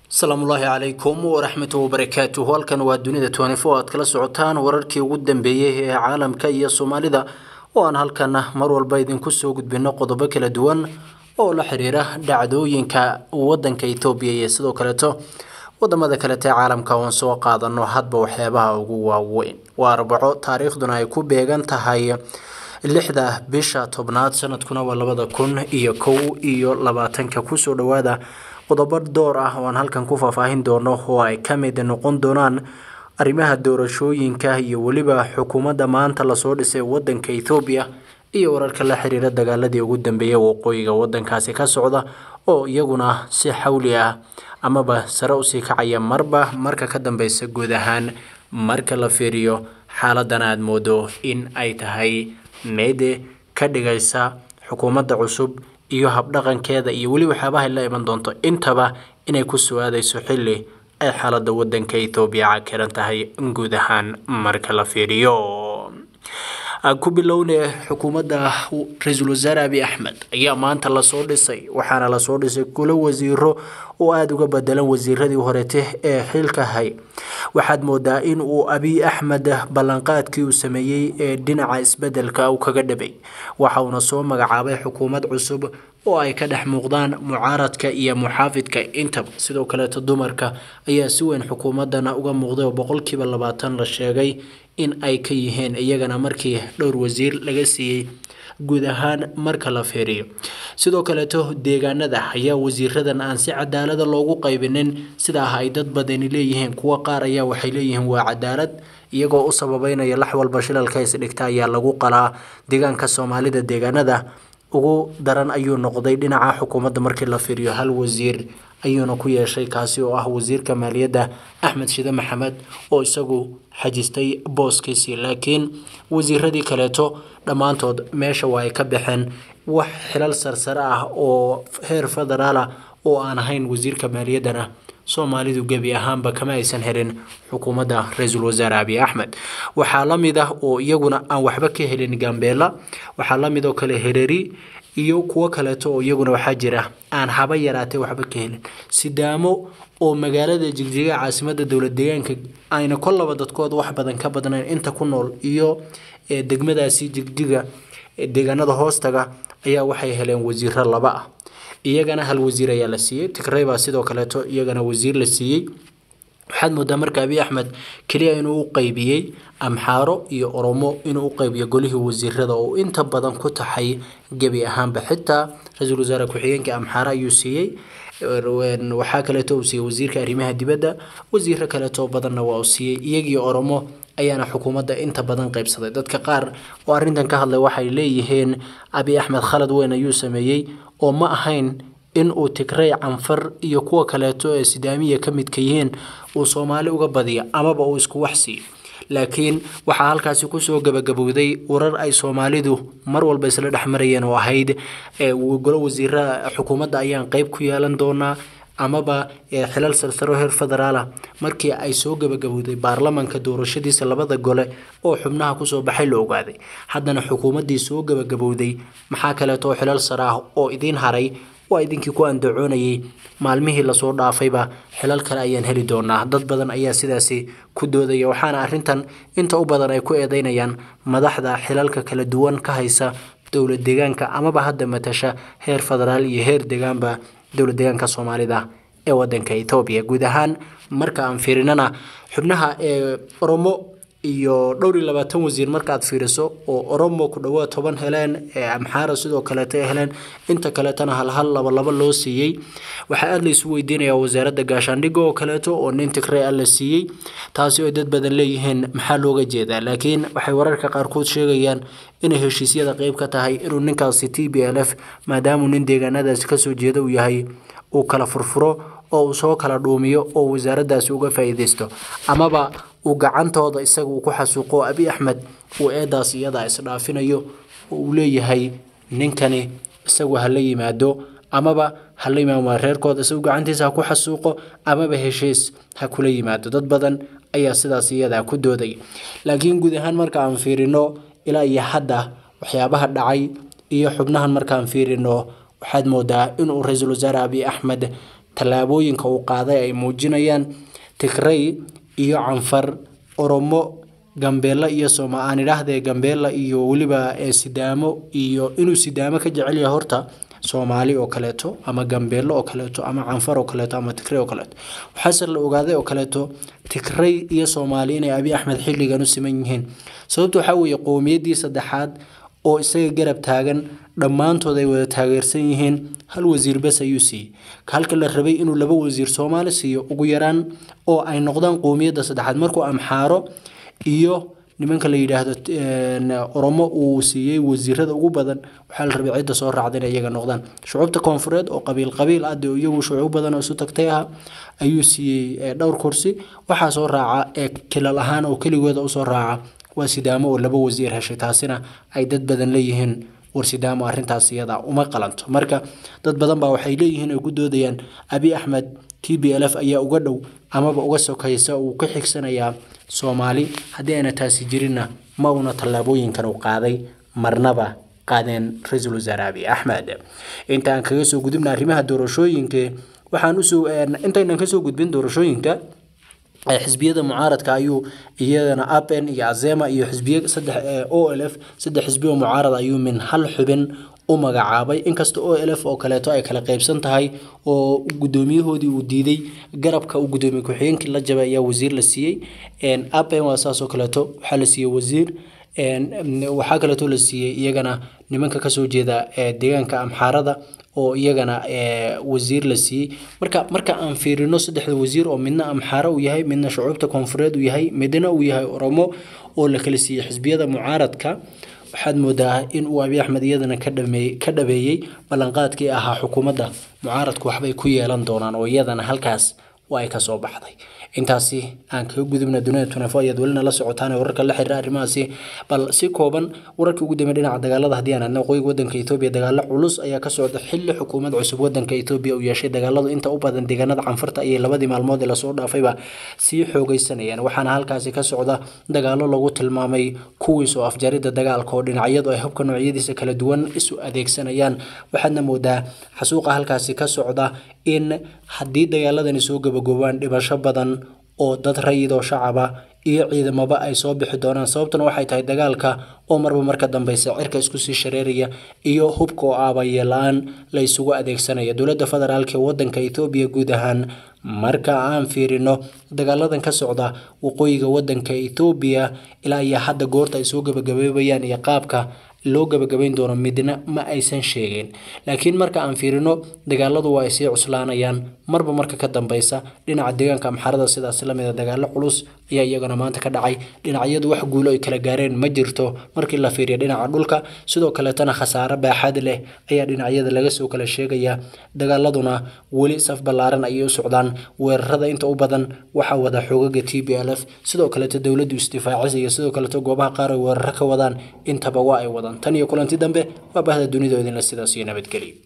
asalaamullaahi calaykum waraxmatu wabarakaatuhu halkan waa dunida tnfo aad kala socotaan wararkii ugu dambeeyey ee caalamka iyo soomaalida oo aan halkan mar walba idinku soo gudbino qodobo kala duwan oo la xiriira dhacdooyinka wadanka etoobiya iyo sidoo kaleeto wadamada kalete caalamka oon soo qaadano hadba waxyaabaha ugu waaweyn waa arbaco taariikhduna ay ku beegan tahay lixda bisha tobnaad sanadkuna waa labada kun iyo kow iyo labaatanka kusoo dhawaada qodobo door ah oo aan halkan ku faahfaahin doono oo ay ka mid noqon doonaan arrimaha doorashooyinka iyo weliba xukuumadda maanta lasoo dhisay wadanka ethoobiya iyo wararka la xiriira dagaaladii ugu dambeeyay waqooyiga wadankaasi ka socda oo iyaguna si xawli ah amaba sare usii kacaya marba marka ka dambeysa guud ahaan marka la fiiriyo xaaladan aada moodo in ay tahay meede ka dhigaysa xukuumadda cusub iyo habdhaqankeeda iyo weli waxyaabahay la iman doonto intaba inay ku soo-aadayso xilli ay xaaladda wadanka ethoobiya cakiran tahay guud ahaan marka la fiiriyo ku bilowne xukuumadda ra-iisul wasaare abi axmed ayaa maanta lasoo dhisay waxaana lasoo dhisay kulo wasiiro oo aada uga bedelan wasiiradii horete ee xilka hay waxaad moodaa in uu abiy axmed ballanqaadkii uu sameeyey ee dhinaca isbedelka uu kaga dhabay waxa uuna soo magacaabay xukuumad cusub oo ay ka dhex muuqdaan mucaaradka iyo muxaafidka intaba sidoo kaleeto dumarka ayaa si weyn xukuumadana uga muuqday oo boqolkiiba labaatan la sheegay in ay ka yihiin iyagana markii dhowr wasiir laga siiyey guud ahaan marka la fiiriyo sidoo kaleeto deegaanada ayaa wasiiradan aan si cadaalada loogu qaybinin sidaa ay dad badani leeyihiin kuwo qaar ayaa waxay leeyihiin waa cadaalad iyagoo u sababeynaya lax walba shilalka isdhigta ayaa lagu qalaa deegaanka soomaalida deegaanada ugu daran ayuu noqday dhinaca xukuumadda markii la fiiriyo hal wasiir ayuuna ku yeeshay kaasi oo ah wasiirka maaliyadda axmed shide maxamed oo isagu xajistay booskiisii laakiin wasiiradii kaleeto dhammaantood meesha waa ay ka baxeen wax xilal sarsare ah oo heer federaala oo aan ahayn wasiirka maaliyaddana soomaalidu gebi ahaanba kama aysan helin xukuumadda ra-iisul wasaare abiy axmed waxaa la mid ah oo iyaguna aan waxba ka helin gambeela waxaa la mid oo kale hereri iyo kuwo kaleeto oo iyaguna waxaa jira aan haba yaraatee waxba ka helin sidaamo oo magaalada jigjiga caasimada dowlad deegaanka ayna kollaba dadkooda wax badan ka badnayn inta ku nool iyo degmadaasi jigjiga deegaanada hoostaga ayaa waxay heleen wasiiro laba ah iyagana hal wasiir ayaa la siiyey tigrey baa sidoo kaleeto iyagana wasiir la siiyey waxaad moodaa marka abiy axmed keliya inuu u qeybiyey amxaaro iyo oromo inuu u qeybiyo golihii wasiirada oo inta badan ku taxay gebi ahaanba xitaa ra-iisul wasaare ku-xigeenka amxaaro ayuu siiyey waxaa kaleeto uu siiyey wasiirka arrimaha dibadda wasiiro kaleeto badanna waa uu siiyey iyagii oromo ayaana xukuumadda inta badan qeybsaday dadka qaar oo arrintan ka hadlay waxay leeyihiin abiy axmed khalad weyn ayuu sameeyey oo ma ahayn in uu tigrey canfar iyo kuwa kaleeto ee sidaamiya ka midka yihiin uu soomaali uga badiyo amaba uu isku wax siiyo laakiin waxaa halkaasi kusoo gabagabowday warar ay soomaalidu mar walba isla dhex marayeen oo ahayd golo wasiira xukuumadda ayaan qeyb ku yeelan doonaa amaba xilal sarsaro heer federaala markii ay soo gabagabowday baarlamanka doorashadiisa labada gole oo xubnaha kusoo baxay la ogaaday haddana xukuumaddii soo gabagabowday maxaa kaleeto xilal sare ah oo idiin haray waa idinkii ku andacoonayay maalmihii lasoo dhaafayba xilal kale ayaan heli doonaa dad badan ayaa sidaasi ku doodaya waxaana arrintan inta u badan ay ku eedeynayaan madaxda xilalka kala duwan ka haysa dowlad deegaanka amaba hadda matasha heer federaal iyo heer deegaanba dowlad deegaanka soomaalida ee wadanka etoobiya guud ahaan marka aan fiirinana xubnaha ee oromo iyo dhowr iyo labaatan wasiir markaad fiiriso oo oromo ku dhawaad toban heleen ee amxaara sidoo kaleeta heleen inta kaleetana halhal laba laba loo siiyey waxaa aada laysu weydiinayaa wasaaradda gaashaandhigga oo kaleeto oo nin tigrey a la siiyey taasi oo dad badan leeyihiin maxaa looga jeedaa laakiin waxay wararka qaarkood sheegayaan inay heshiisyada qeyb ka tahay inuu ninkaasi t b l f maadaamuu nin deegaanadaasi kasoo jeeda uu yahay uu kala furfuro oo uu soo kala dhuumiyo oo wasaaraddaasi uga faa'iideysto amaba uu gacantooda isaga uu ku xasuuqo abiy axmed uu eedaas iyada isdhaafinayo oo uu leeyahay ninkani isagu hala yimaado amaba hala yimaado reerkooda isagu gacantiisa ha ku xasuuqo amaba heshiis ha kula yimaado dad badan ayaa sidaas iyada ku dooday laakiin guud ahaan marka aan fiirino ilaa iyo hadda waxyaabaha dhacay iyo xubnahan markaan fiirino waxaad moodaa inuu ra-iisul wasaare abiy axmed tallaabooyinka uu qaaday ay muujinayaan tigrey iyo canfar oromo gambeella iyo sooma aan idhaahdee gambeella iyo weliba sidaamo iyo inuu sidaamo ka jecel yahay horta soomaali oo kaleeto ama gambeello oo kaleeto ama canfar oo kaleeto ama tigrey oo kaleeto waxaase la ogaaday oo kaleeto tigrey iyo soomaali inay abi axmed xilligan u siman yihiin sababta waxaa weeye qowmiyaddii saddexaad oo isaga garab taagan dhammaantood ay wada taageersan yihiin hal wasiir bes ayuu siiyey halka la rabay inuu laba wasiir soomaali siiyo ugu yaraan oo ay noqdaan qowmiyadda saddexaad markuu amxaaro iyo nimanka la yidhaahdo oromo uu siiyey wasiirada ugu badan waxaa la rabay cidda soo raacda inay iyaga noqdaan shucuubta koonfureed oo qabiil qabiil ah dee iyagu shucuub badan oo isu tagtay ah ayuu siiyey dhowr kursi waxaa soo raaca ee kilal ahaan oo keligooda usoo raaca waa sidaamo oo laba wasiir heshay taasina ay dad badan leeyihiin war sidaamo arrintaas iyada uma qalanto marka dad badan baa waxay leeyihiin ay ku doodayaan abi axmed t b l f ayaa uga dhow amaba uga sokaysa uu ka xigsanayaa soomaali haddii ayna taasi jirinna ma uuna tallaabooyinkan uu qaaday marnaba qaadeen ra-iisul wasaare abi axmed inta aan kaga soo gudubna arrimaha doorashooyinka waxaan usoo intaynan kasoo gudbin doorashooyinka xisbiyada mucaaradka ayuu iyadana apen iyo azema iyo xisbiya saddex o l f saddex xisbi oo mucaarad ayuu min hal xubin u magacaabay inkasta o l f oo kaleeto ay kala qeybsan tahay oo gudoomiyahoodii uu diiday garabka uu gudoomiye ku-xigeenkii la jabay ayaa wasiir la siiyey apen waa saas oo kaleeto waxaa la siiyey wasiir waxaa kaleeto la siiyey iyagana nimanka kasoo jeeda deegaanka amxaarada oo iyagana wasiir la siiyey marka marka aan fiirino saddexda wasiir oo midna amxaaro uu yahay midna shucuubta koonfureed uu yahay midna uu yahay oromo oo la kala siiyey xisbiyada mucaaradka waxaad moodaa in uu abi axmed iyadana ka dhameey ka dhabeeyey ballanqaadkii ahaa xukuumadda mucaaradku waxbay ku yeelan doonaan oo iyadana halkaas waa ay kasoo baxday intaasi aan kaga gudubna dunida tunefo ayaad welina la socotaan wararka la xiriira arrimahaasi bal si kooban wararkii ugu dambeey dhinaca dagaalada haddii aan adna waqooyiga wadanka etoobiya dagaalo culus ayaa ka socda xilli xukuumad cusub wadanka etoobiya uu yeeshay dagaaladu inta u badan deegaanada canfarta ayay labadii maalmood ee lasoo dhaafayba sii xoogeysanayaan waxaana halkaasi ka socda dagaalo lagu tilmaamay kuwiis oo afjarida dagaalka oo dhinacyadu ay hubka noocyadiisa kala duwan isu adeegsanayaan waxaadna moodaa xasuuqa halkaasi ka socda in haddii dagaaladani soo gabagoobaan dhibasho badan oo dad rayid oo shacaba iyo ciidamaba ay soo bixi doonaan sababtuna waxay tahay dagaalka oo marba marka dambeysa cirka isku sii shareeraya iyo hubka oo aabaye la-aan la isugu adeegsanaya dowladda federaalk ee wadanka etoobiya guud ahaan marka aan fiirino dagaaladan ka socda waqooyiga wadanka etoobiya ilaa iyo hadda goorta ay soo gabagabeebayaan iyo qaabka loo gabagabayn doono midna ma aysan sheegin laakiin marka aan fiirino dagaaladu waa ay sii cuslaanayaan marba marka ka dambeysa dhinaca deegaanka amxarada sidaas lamida dagaalo culus ayaa iyagana maanta ka dhacay dhinacyadu wax guulo ay kala gaareen ma jirto markii la fiiriyo dhinaca dhulka sidoo kaleetana khasaare baaxad leh ayaa dhinacyada laga soo kala sheegaya dagaaladuna weli saf ballaaran ayay u socdaan weerarada inta u badan waxaa wada xoogaga t b l f sidoo kaleeto dowladdu isdifaacis iyo sidoo kaleeto goobaha qaar ay weeraro ka wadaan intaba waa ay wadaan tan iyo kulanti dambe waa bahda dunida idinle sidaas iyo nabadgelyo